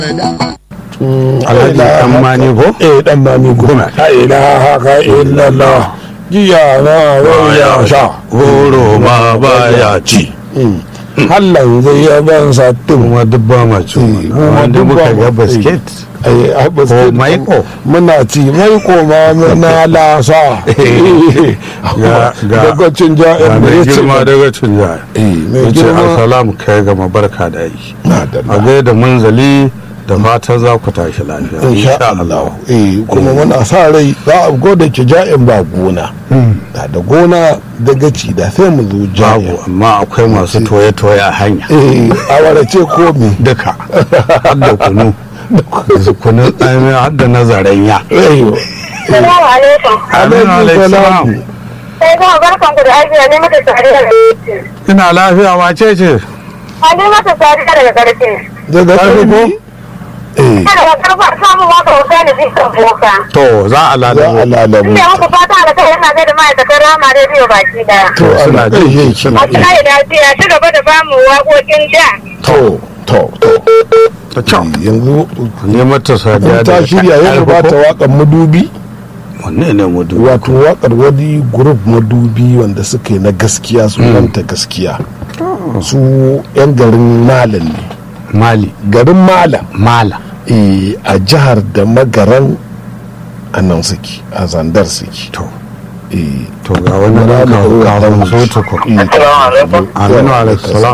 alhaji dan mani ko eh dan mani goma la ilaha illallah jiya na waya sha goro ma baya ci hallan zai yaban sattin kuma duk ba ma ci kuma wanda duk muka ba ga ma- basket ai ai ba ko maiko muna ci maiko ma muna lasa Ga- ga- daga cin ja'in da mai ya ce girma daga cin jaya eh mai yace girma assalamu kai ga mabarka da yi na da a gaida munzali da fatan za ku tashi lafiya insha Allah eh kuma muna sa rai za a goda ki ja'in ba gona da da gona daga ci da sai mu zo babu ja'in amma akwai masu toye-toye a hanya eh awara ce ko me duka har da kunu da kunu tsamiya har da nazarin ya eh Salamu alaikum. Aminu alaihi salam. Sai kuma barkan ku da ajiya ne mata sariya da ina lafiya wace ce Hali mata sariya daga ƙarfi. daga Karfi ko? karfi eh Daga ƙarfa samun waka wuta ne zai kan boka. to za a za a lalabo lalabu Ina muku fata da kai yana zai da ma'aikatan rama rediyo baki daya. to suna ana jin ƙarshe shi suna A kira da lafiya ci gaba da bamu waƙoƙin da. to to to ta kyau yanzu ne mata sadiya ta shirya yau ba ta waƙar madubi wanne ne mu duba wato waƙar wani grup madubi wanda suka yi na gaskiya sunanta gaskiya su 'yan garin malam ne mali garin malam mala eh, a jihar da magaran a nan suke a zandar suke to eh, to ga wani nan ka ka so ta ko eh, Assalamu alaikum. aminu alaihi salam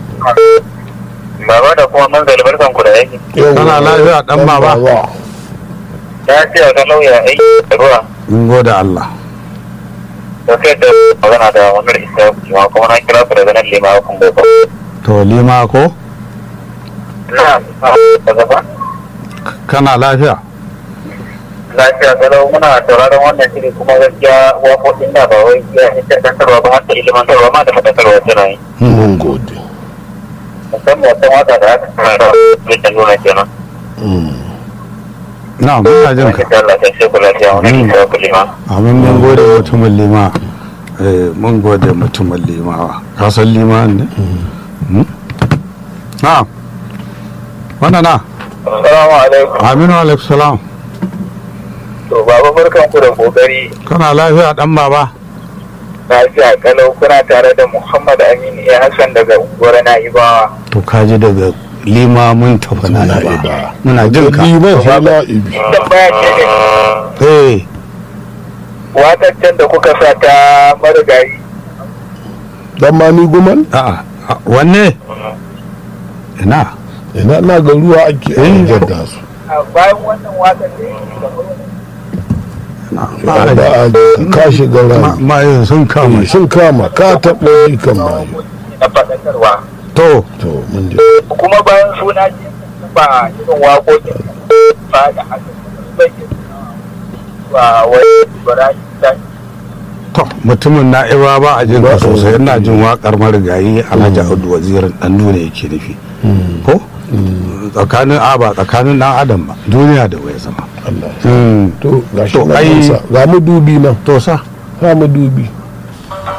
Baba da kuma manzali barkan ku da aiki. Yawwa. Kana lafiya, ɗan baba? Ya ce a kan lauya aiki da ruwa. in gode Allah Da kai da magana da wani isa kuma kuma na kira ku daga nan lima kun bai ba. to lima ko Na da gaba. kana lafiya lafiya galau muna sauraron wannan shiri kuma gaskiya waƙoƙin da ba wai ya ingantarwa ba har da ilimantarwa ma da fadakarwa suna yi mun gode musamman wata wata da aka fara da yadda nuna kenan na muna jin ka wani da Allah ta ce ku lafiya wani Mm. da ku lima amin mun gode mutumin lima eh mun gode mutumin limawa ka san lima ne Hmm? na wannan na assalamu alaikum aminu alaihi salam to baba barkan ku da kokari kana lafiya dan baba lafiya kalau kuna tare da Muhammad Aminu ya Hassan daga unguwar Na'ibawa to kaji daga lima mun tafi na Muna ba iba. muna jin ka liman sai la'ibi tambaya ce ne eh waƙar can da kuka sa ta marigayi dan mani guman a'a a- wanne ina ina na ga ruwa ake Eh. jadda su a bayan wannan waƙar da yake da na ba ma- a ka shiga ma- rani ma sun kama shi sun kama ka taɓa yi kan mayu na faɗakarwa to to mun ji kuma bayan suna ce ba irin waƙoƙin ba da haka bai ba wai barayi ta to mutumin na'iba ba a jin ka sosai ina jin waƙar marigayi alhaji audu wazirin dan duniya yake nufi ko tsakanin a ba tsakanin dan adam ba duniya da waya zama Allah Hmm. to ga shi To, nan ai- sa ga mu dubi nan to sa ha mu dubi